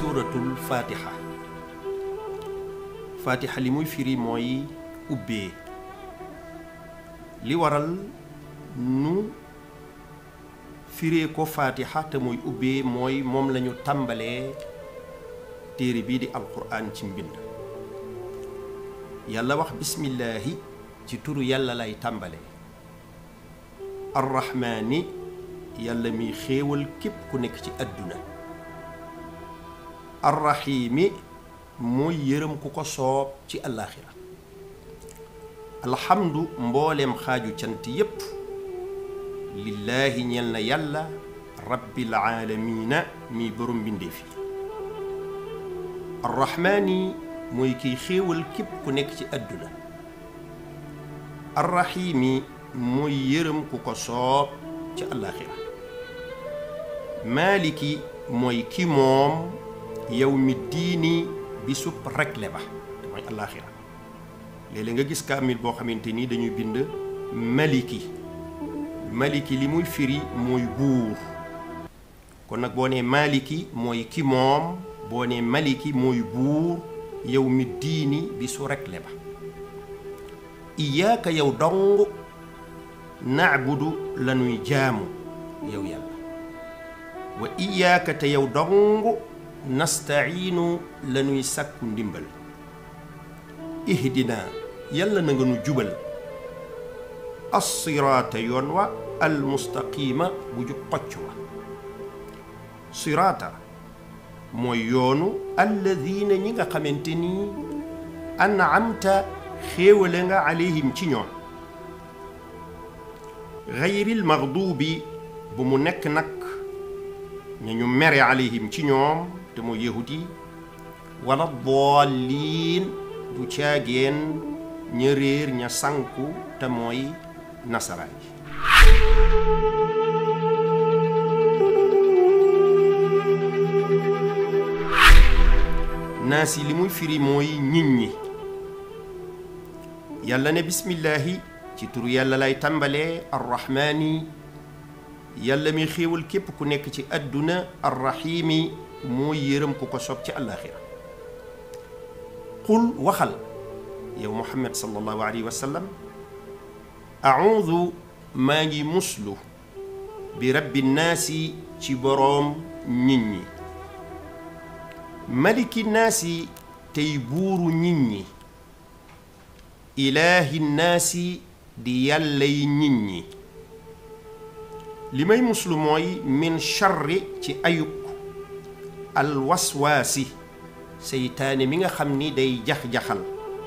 suuratul fatiha fatiha li muy firi mooy ubbee li waral nu firee ko fatiha te muy ubbee mooy moom lañu tàmbalee téere bii di alquran ci mbind yàlla wax bismillaahi ci turu yàlla lay tàmbalee arrahmaani yàlla miy xéewal képp ku nekk ci àdduna arrahiimi mooy yërëm ku ko soob ci àllaaxira alhamdu mbooleem xaaju cant yépp lillaahi ñel na yàlla rabbil aalamiina mi borom mbindéef yi arrahmaani mooy kiy xéewal képp ku nekk ci àdduna arrahiimi mooy yërëm ku ko soob ci àllaaxira maaliki mooy ki moom yow mi diini bi sub rekle ba te mooy àllaaxira léeg-léeg nga gis kaamil boo xamante ni dañuy bind maliki maliki li muy firi mooy buur kon nag boo nee maliki mooy ki moom boo nee maliki mooy buur yow mi diini bi su rekle ba iyaaka yow dong naabudu la nuy jaamu yow yàlla wa iyaaka te yow dong nastaciinu la nuy sàkku ndimbal ihdina yàlla na nga nu jubal assiraata yoon wa almustaqiima bu jub xocc wa siraata mooy yoonu alladina ñi nga xamante ni an'amta xéewale nga alayhim ci ñoom gayril maxduubi bu mu nekk nag ña ñu mere alayhim ci ñoom te mooy yahud yi wala daalliin du caageen ña réer ña sànku te mooy nasaraan yi naas yi li muy firi mooy nit ñi yàlla ne bismillaahi ci turu yàlla lay tàmbalee arrahmaani yàlla mi xéewal képp ku nekk ci àdduna arrahiimi mooy yërëm ku ko sob ci àllaaxira qul waxal yow muhammad sallallahu alayhi wa sallam audu maa ngi muslu bi rabbi naasi ci boroom nit ñi maliki naasi tey buuru nit ñi ilaahi naasi di yàllay nit ñi li may muslu mooy min charri ci ayub alwaswaasi seytaane mi nga xam ni day jax-jaxal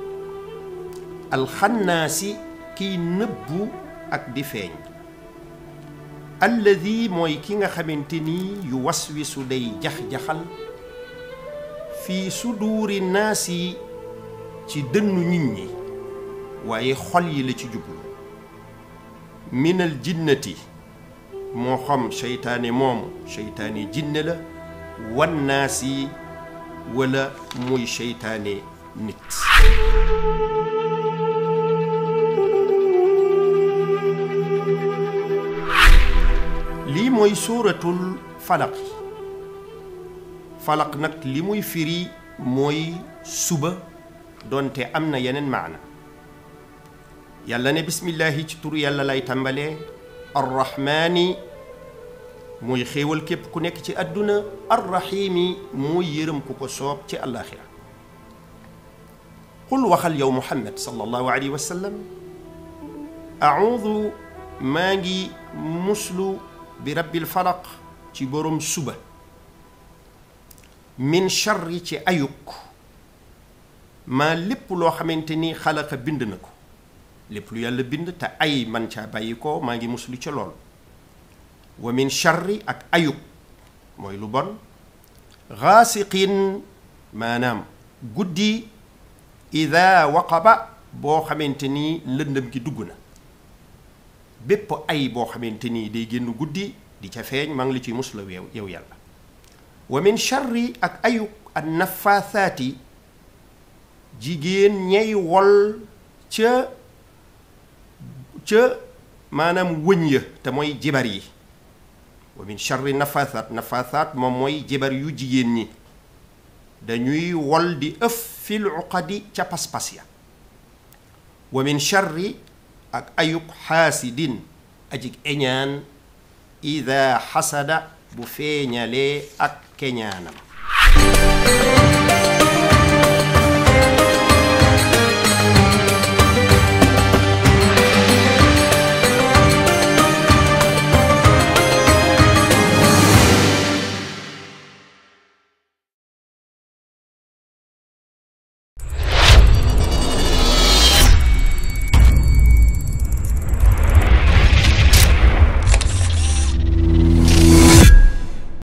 alxannaasi kiy nëbbu ak di feeñ alladi mooy ki nga xamante ni yu waswisu day jax-jaxal fii suduuri naasi ci dënnu nit ñi waaye xol yi la ci jublu minal jinnati moo xam seytaane moomu seytaane jinne la wan naasi wala muy seytaane nit lii mooy suuratul falaq falaq nag li muy firi mooy suba doonte am na yeneen maana yàlla ne bismillaahi ci turu yàlla lay tàmbalee arrahmaani mooy xéewal képp ku nekk ci àdduna arrahiimi mooy yërëm ku ko soob ci àllaaxira qul waxal yow muhammad sallallahu alayhi wa sallam audu maa ngi muslu bi rabbil falaq ci boroom suba min charri ci ayuk maa lépp loo xamante ni xalaqa bind na ko lépp lu yàlla bind te ay man caa bàyyi ko maa ngi muslu ca lool wa min charri ak ayub mooy lu bon xaasiqin maanaam guddi ida waqaba boo xamante ni lëndëm gi dugg na bépp ay boo xamante ni day génn guddi di ca feeñ maa ngi la ciy musla yow yow yàlla wa min charri ak ayub an nafaathaati jigéen ñay wol ca ca maanaam wëñ ya te mooy jibar yi wa min charri nafathat nafathat moom mooy jibar yu jigéen ñi dañuy wol di ëf fil uqadi ca pas-pas ya wa min charri ak ayuk xaasidin ajik eñaan ida xasada bu feeñalee ak keñaanam